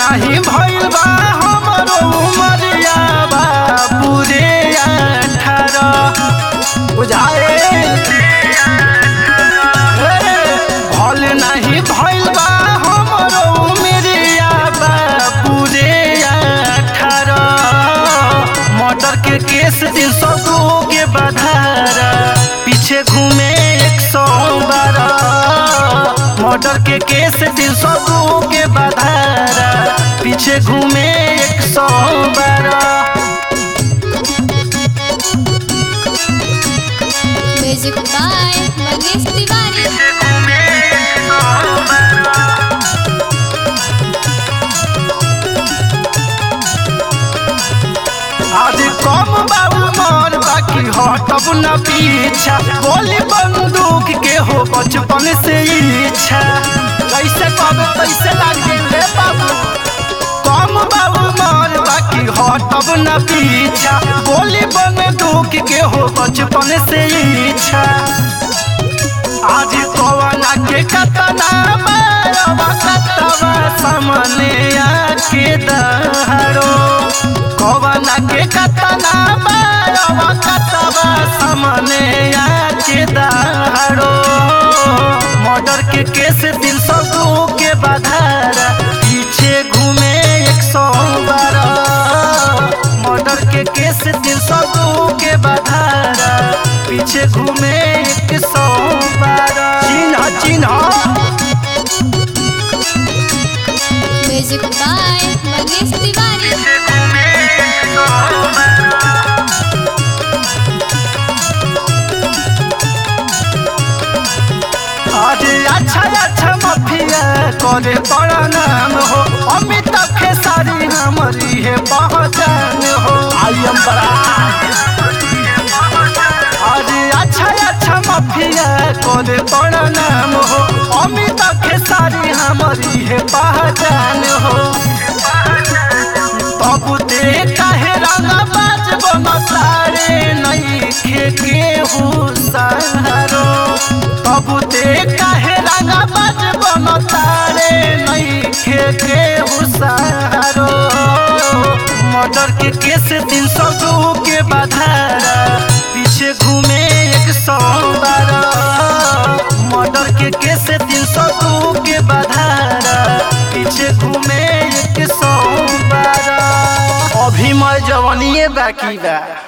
नाही भइल बा हमरो उमरिया बा पूरे अठारह बुझाए भल नहीं भइल बा हमरो उमरिया बा पूरे अठारह मर्डर के केस तीन सौ दो के बधारा पीछे घूमे एक सौ बारह मर्डर के केस तीन सौ दो के बधारा पीछे घूमे एक सौ बारह म्यूजिक बाय मंगेश तिवारी आज कम बाबू मोर बाकी हटब न पीछा गोली बंदूक के हो बचपन से इच्छा कैसे कब कैसे लागे रे बाबू कम बाबू मोर बाकी हटब न पीछा गोली बंदूक के हो बचपन से इच्छा आज कवना के कतना बारवा कतवा सामने आके दहाड़ो कवना के कतना बारवा कतवा सामने आके दहाड़ो मर्डर के केस तीन सौ दो के बधारा पीछे घूमे एक सौ बारह मर्डर के केस तीन सौ दो के बधारा पीछे घूमे एक सौ बारह चिन्ह चिन्ह म्यूजिक बाय मंगेश तिवारी आज अच्छा अच्छा मफिया करे बड़ा नाम हो अमिताभ खेसारी हमारी है पहचान हो आई एम आज अच्छा अच्छा मफिया करे बड़ा नाम हो अमिताभ खेसारी हमारी है पहचान हो तब ते काहे रंगा बाज बनतारे नहीं खेके सहारो तब ते काहे रंगा बाज बनतारे नहीं खेके सहारो मर्डर के केस तीन सौ दो के बधारा पीछे घूमे एक सौ बारह मर्डर के केस तीन सौ दो के बधारा पीछे घूमे एक सौ बारह अभी मैं जवानिए बाकी बा